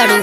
बाड़ू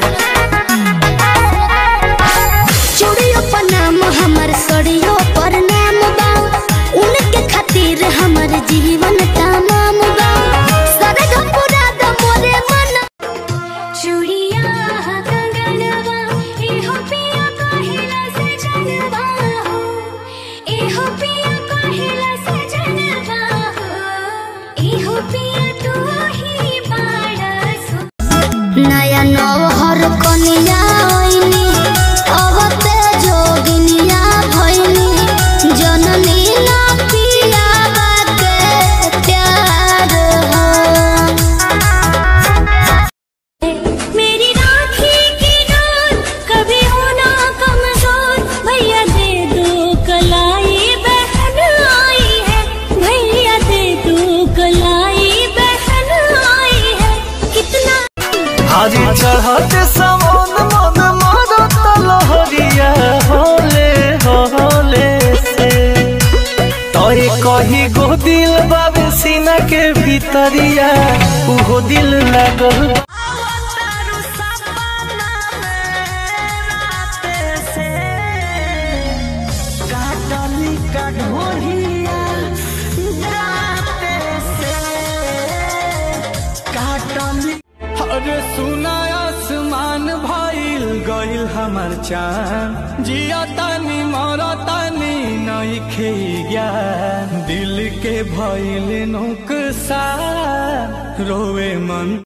चूड़ियों पर नाम हमर सड़ियों पर नाम बा उनके खातिर हमर जीवन तमाम बा सरग पूरा द मोरे मन चूड़िया कंगनवा एहो पिया कहिला से जनवा हो एहो पिया कहिला से जनवा हो एहो पिया तू ही बाड़ा सो नया नौहर कनिया ओइनी अवते जोगिनिया भइनी जननी ना पिया बाके प्यार हो मेरी राखी की नाद कभी होना कमजोर भैया दे दो कलाई बहन आई है भैया दे दो कलाई बहन आई है कितना हारी चढ़ते समान मन मारत लहरिया होले होले से तोरे कही गो दिल बाबे सीना के भीतरिया उहो दिल लगल अरे सुना आसमान भइल गइल हमर चान जिया तानी मरा तानी नइखे ज्ञान दिल के भइल नुकसान रोवे मन